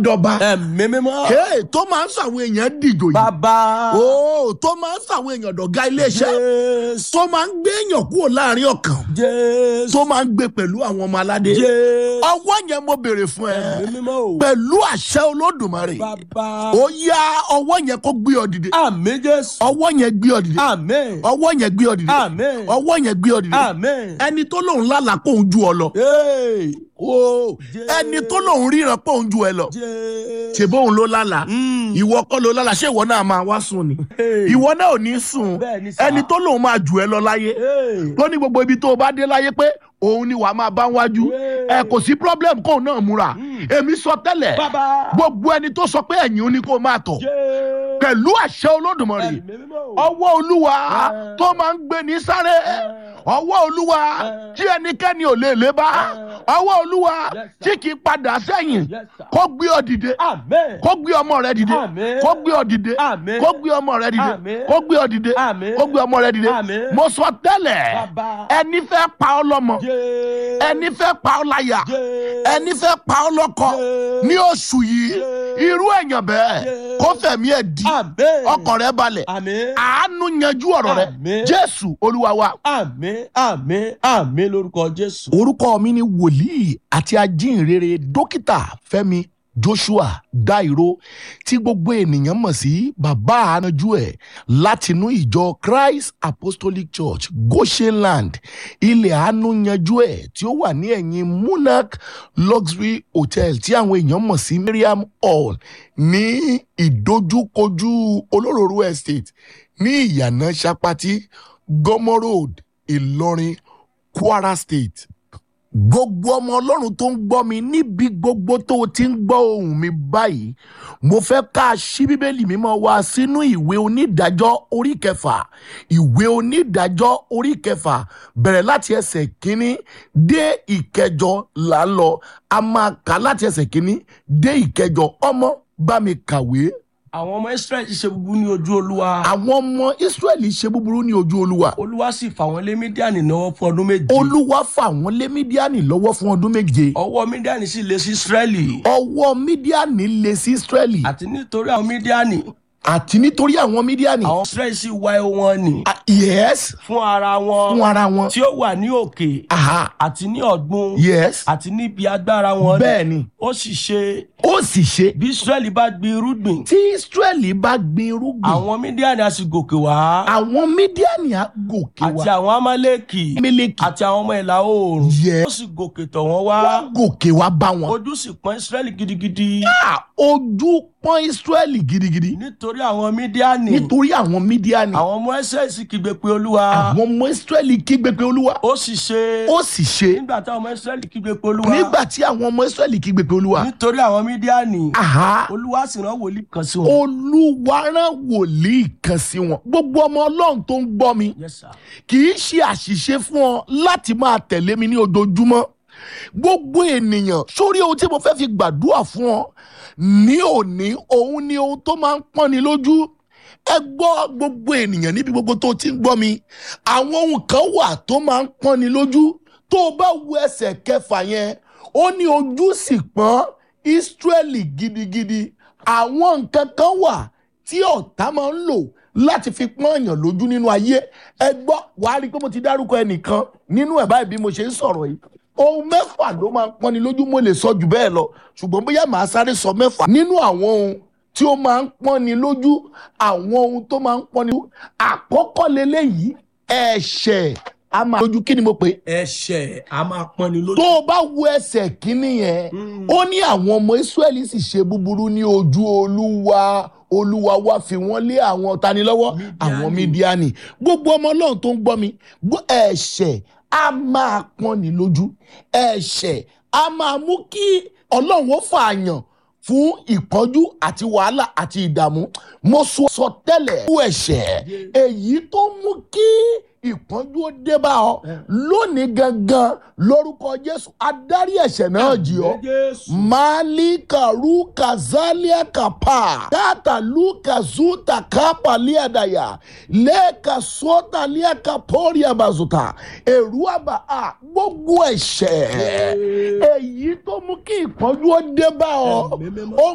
dọba ẹ̀mí mímọ́. Hey, tó máa ń sàwọn èèyàn dìjò yìí bàbá. ó tó máa ń sàwọn èèyàn dọ̀gá iléeṣẹ́ jésù. tó máa ń gbé èèyàn kúrò láàrin ọkàn jésù. tó máa ń gbé pẹ̀lú àwọn ọmọ aládé jésù. ọwọ́ yẹn mo béèrè fún ẹ ẹ̀mí mímọ́ o. pẹ̀lú àṣẹ olódùmarè bàbá. ó yá ọwọ́ yẹn kó gbé ọ dìde àmì jésù. ọwọ́ yẹn gbé ọ dìde àmì. ọwọ́ yẹn gbé ọ dìde àmì. ọwọ́ yẹn gbé ọ dìde àmì. ẹni tó lòun lálàá pé òun ju ọ lọ Hey. ó Jẹ́- ẹni tó lòun ríran pé òun ju ẹ lọ jésù. ṣe bóun ló lálàá Mm. ìwọ kọ́ ló lálàá ṣé ìwọ náà máa wá sùn ni Hey. ìwọ náà ò ní sùn Bẹ́ẹ̀ ni sà. ẹni tó lòun máa jù ẹ lọ láyé Hey. tó ní gbogbo ibi tó o bá dé láyé pé òun ni wàá máa bá wájú Yeah. ẹ kò sí problem kóun náà múra Mm. èmi sọ tẹ́lẹ̀ bàbá. gbogbo ẹni tó sọ pé ẹ̀yìn ó ní kó o máa tọ̀ jésù. pẹ̀lú àṣẹ olódùmarè ẹ̀mí mímọ́ o. ọwọ́ olúwa Yeah. tó máa ń gbé ní sáré ọwọ́ olúwa Yeah. tí ẹnikẹ́ni ò lè lé bá Yeah. ọwọ́ olúwa Yes, tí sir. kì í padà sẹ́yìn Yes, sir. kó gbé ọ dìde àmì. kó gbé ọmọ rẹ dìde Àmín. kó gbé ọ dìde Àmín. kó gbé ọmọ rẹ dìde Àmín. kó gbé ọ dìde Àmín. kó gbé ọmọ rẹ dìde Àmín. mo sọ tẹ́lẹ̀ Bàbá. ẹni fẹ́ pa ọ lọ́mọ jésù. ẹni fẹ́ pa ọ láyà jésù. ẹni fẹ́ pa ọ lọ́kọ Jésù. ní oṣù yìí Jésù. irú èèyàn bẹ́ẹ̀ Jésù. kó fẹ̀mí ẹ̀ di àmì. ọkàn rẹ balẹ̀ àmì. àánú yanjú ọ̀rọ̀ rẹ Àmín. jésù olúwa wa. àmì àmì àmì lórúkọ jésù. orúkọ mi ni wòlíì àti ajínrere dókítà fẹ́mi joshua dairo tí gbogbo ènìyàn mọ̀ sí bàbá ànájú ẹ̀ látinú ìjọ christ apostolic church goshenland ilẹ̀ àánú yanjú ẹ̀ tí ó wà ní ẹ̀yìn monarch luxury hotel tí àwọn èèyàn mọ̀ sí miriam hall ní ìdojúkojú olóróró estate ní ìyànà sapati gomo road ìlọrin kwara state gbogbo ọmọ ọlọ́run tó ń gbọ́ mi níbi gbogbo tó o ti ń gbọ́ ohùn mi báyìí mo fẹ́ ká a ṣí bíbélì mímọ́ wa sínú ìwé onídàájọ́ orí kẹfà ìwé onídàájọ́ orí kẹfà bẹ̀rẹ̀ láti ẹsẹ̀ kínní dé ìkẹjọ là ń lọ a máa kà láti ẹsẹ̀ kínní dé ìkẹjọ ọmọ bá mi kàwé àwọn ọmọ israẹli ṣe búburú ní ojú olúwa. àwọn ọmọ israẹli ṣe búburú ní ojú olúwa olúwa sì fà wọ́n lé mídíàní náà fún ọdún méje. olúwa fà wọ́n lé mídíánì lọ́wọ́ fún ọdún méje ọwọ́ mídíàní sì lé sí israẹli. ọwọ́ mídíánì lé sí israẹli àti nítorí àwọn mídíàní àti nítorí àwọn mídíánì àwọn israẹli sì wá ewu wọn nì. Ah, yes fún ara wọn fún ara wọn tí ó wà ní òkè aha àti ní ọ̀gbun yes àti níbi agbára wọn. bẹ́ẹ̀ ni ó sì ṣe ó sì ṣe bí israẹli bá gbin irúgbìn tí israẹli bá gbin irúgbìn àwọn mídíàní á sì gòkè wá àwọn mídíánì á gòkè àti wá àwọn amálẹ́kì mílíkì àti àwọn ọmọ ìlà oòrùn Yes. ó sì gòkè tọ̀ wọ́n wá wọ́n gòkè wá bá wọn ojú sì pọ́n israẹli gidigidi Ah, ojú pọ́n israẹli gidigidi nítorí àwọn mídíàní nítorí àwọn mídíánì àwọn ọmọ ẹsẹ̀ sì kígbe pé olúwa àwọn ọmọ israẹli kígbe pé olúwa ó sì ṣe ó sì ṣe nígbà táwọn ọmọ israẹli kígbe pé olúwa nígbà tí àwọn ọmọ israẹli kígbe pé olúwa nítorí àwọn mídíàní aha olúwa sì rán wòlíì kan sí wọn. olúwa rán wòlíì kan sí wọn gbogbo ọmọ ọlọ́run tó ń gbọ́ mi Yes, sir. kì í ṣe àṣìṣe fún ọ láti máa tẹ̀lé mi ní ojoojúmọ́ gbogbo ènìyàn sórí ohun tí mo fẹ́ fi gbàdúrà fún ọ ní òní òun ni ohun tó máa ń pọ́nni lójú ẹ gbọ́ gbogbo ènìyàn níbi gbogbo tó ti ń gbọ́ mi àwọn ohun kan wà tó máa ń pọ́nni lójú tó o bá wo ẹsẹ̀ kẹfà yẹn ó ní ojú sì pọ́n Ísírẹ́lì gidigidi àwọn nǹkan kan wà tí ọ̀tá máa ń lò láti fi pọ́n èèyàn lójú nínú ayé ẹ gbọ́ wàá rí i pé mo ti dárúkọ ẹnìkan nínú ẹ̀ báyìí bí mo ṣe ń sọ̀rọ̀ yìí ohun mẹ́fà ló máa ń pọ́nni lójú mo lè sọ jù bẹ́ẹ̀ lọ ṣùgbọ́n bóyá màá sáré sọ mẹ́fà nínú àwọn ohun tí ó máa ń pọ́nni lójú àwọn ohun tó máa ń pọ́nni lójú àkọ́kọ́ leléyìí ẹ̀ṣẹ̀ a máa lójú kí ni mo pè é ẹ̀ṣẹ̀ a máa pọ́nni lójú. tó o bá wo ẹsẹ̀ kínní yẹn ó ní àwọn ọmọ Ísírẹ́lì sì ṣe búburú ní ojú olúwa olúwa wá fi wọ́n lé àwọn tani lọ́wọ́ àwọn mídíánì gbogbo ọmọ ọlọ́run tó ń gbọ́ mi gbọ́ ẹ̀ṣẹ̀ a máa pọ́nni lójú ẹ̀ṣẹ̀ a máa mú kí ọlọ́run ó fààyàn fún ìpọ́njú àti wàhálà àti ìdààmú mo sọ sọ tẹ́lẹ̀ fún ẹ̀ṣẹ̀ èyí tó mú kí ìpọ́njú ó dé bá ọ lónìí gangan lórúkọ jésù adarí ẹ̀ṣẹ̀ náà jì ọ́ malika ruka zalia kapa tata luka zuta kapa liadaya leka sota liaka poria bazuta èrú àbá a gbogbo ẹ̀ṣẹ̀ èyí tó mú kí ìpọ́njú ó dé bá ọ Ẹ̀mí mímọ́. ó